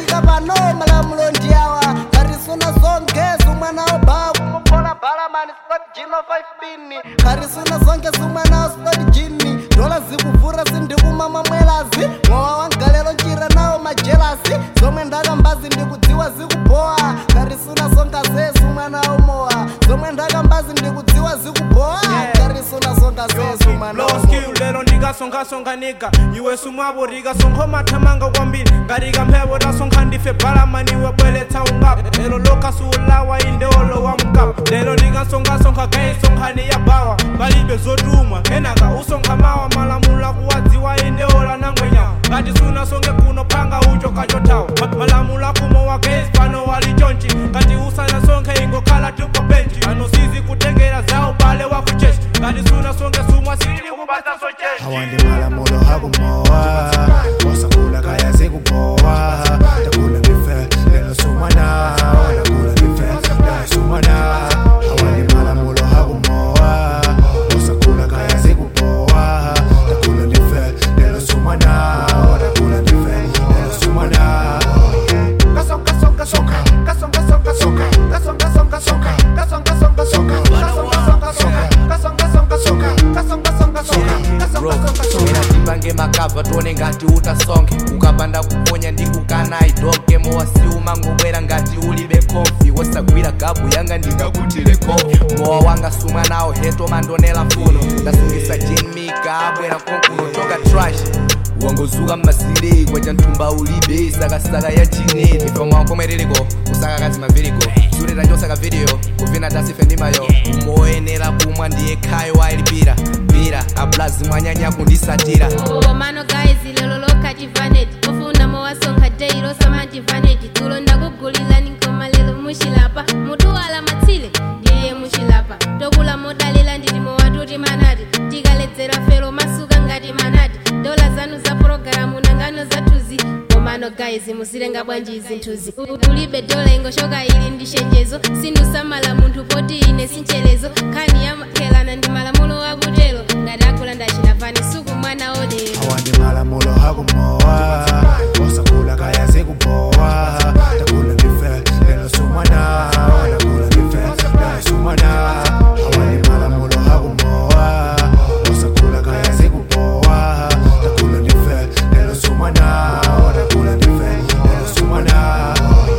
ndikafika pano malamulo ndiyawa karisuna zonke sumwana oba kumuphola balamani slot jino 5 pini karisuna zonke sumwana slot jini dola zikuvura sindikumama mwelazi mwowa wangalelo njira nawo majelasi zomwe ndakambazi ndikudziwa zikubowa karisuna zonka zesu mwana umowa zomwe ndakambazi ndikudziwa zikubowa karisuna zonka zesu mwana low umowa skill lero ndikasonkhasonkhaniga iwe sumwavo rikasonkho mathamanga kwambiri ngarika mphepo tasonkha ndife balamaniwe bweletsa ungapa lero lokasuulawa indeolo wa mkapa lero ndikasonkhasonka kaisonkhani ya bawa palibe zotumwa kenaka usonkha mawa malamulo akuwadziwa indeola nangwenyawa ngati sunasonge kuno phanga ucho kachothawa Ma- malamulo akumo wa case pano wali chonchi ngati usanasonkhe ingokhala tupo benchi ano sizi kutengera zawo bale wakuchechi ngati sunasonge sumwa sili kupasa sochechi hawa ndi malamulo hakumowa wasakula kaya zikubowa takula ndife lelo sumwana nakula ndife lelo sumwana hawa ndi malamulo hakumowa wasakula kaya zikubowa takula ndife lelo sumwana nakula ndife lelo sumwana kasonga songa songa kasonga songa songa kasonga songa songa kasonga songa songa kasonga songa songa kasonga songa songa kasonga songa songa kasonga songa songa ena tipange makabva tione ngati utasonge ukapanda kuponya ndi kukana idonke mowasiuma ngobwera ngati ulibe konfi wosagwira gabu yanga ndingakutire kofi mowa wanga sumwa nawo heto mandonela mfuno ndasungisa jenmika abwera konkuno toka trash wangozuka mmasire kwacha nthumba ulibe sakasaka ya chineti pamwankomereliko kusaka kazi mavirigo sureta chosaka video kuvina tasife ndimayo moyenera kumwa ndiye khayo wailipira pira ablazi mwanyanya kundisatira komano guys lero lokati vaneti mufuna mowasonkha dei losamati vaneti tulo ndakugulilani nkoma lero muchilapa mutuwala matsile ndiye muchilapa tokula modalira nditi mowatuti manati tikaledzera fero masuka ngati manati dola zanu za pologalamu nangano zathuzi komano guys musilenga bwanji izinthuzi ulibe dola ingoshoka ili ndi chenjezo sindusamala munthu poti ine sinchelezo nkhani yamakhelana ndi malamulo akutelo ngati akulanda chinavani suku mwana odero hawa ndi malamulo hakumowa wasakula kaya zikubowa takula ndife lelo sumwana nakula ndife lelo sumwana hawa ndi malamulo hakumowa wasakula kaya zikubowa takula ndife lelo sumwana nakula ndife lelo sumwana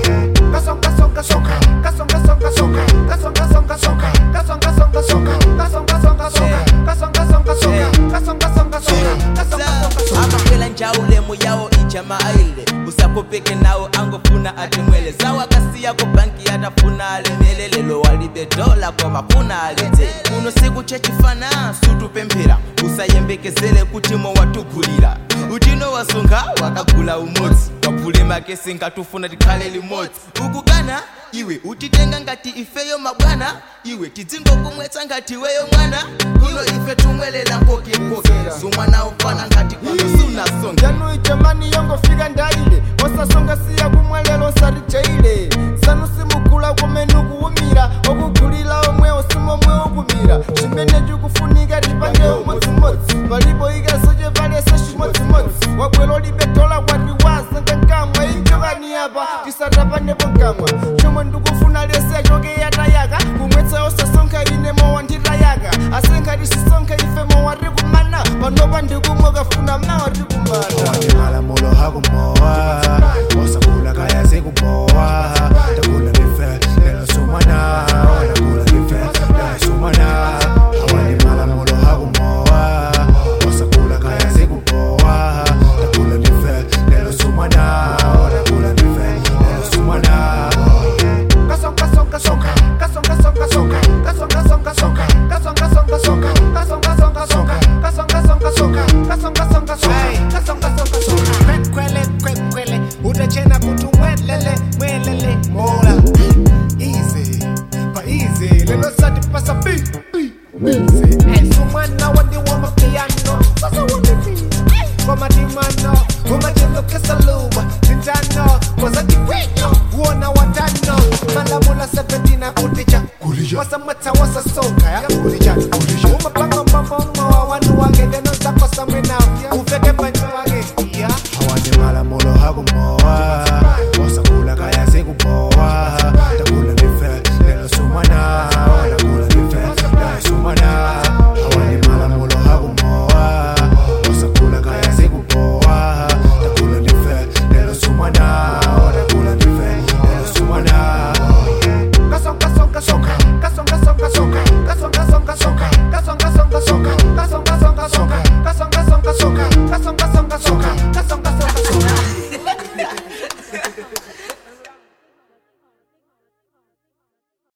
kasonga songa songa kasonga songa songa kasonga songa songa kasonga songa songa kasonga songa songa kasonga songa songa kasonga songa songa kasonga songa songa amakwela njaulemu yawo ijamaile usakopeke nawo angofuna atimwele zawakasiyako banki atafuna alemelelelo walibe dola kwamafuna alete kuno siku chechifana sutupemphera usayembekezele kuti mowatugulira utino wasunga wakagula umodzi wapule makesi ngatufuna tikhale limodzi ukukana iwe utitenga ngati ifeyo mabwana iwe tidzingokumwetsa ngati weyo mwana kuno ife tumwelela mpoke mpoke sumwana ufana ngati kuno sunasonga yanu jamani yongofika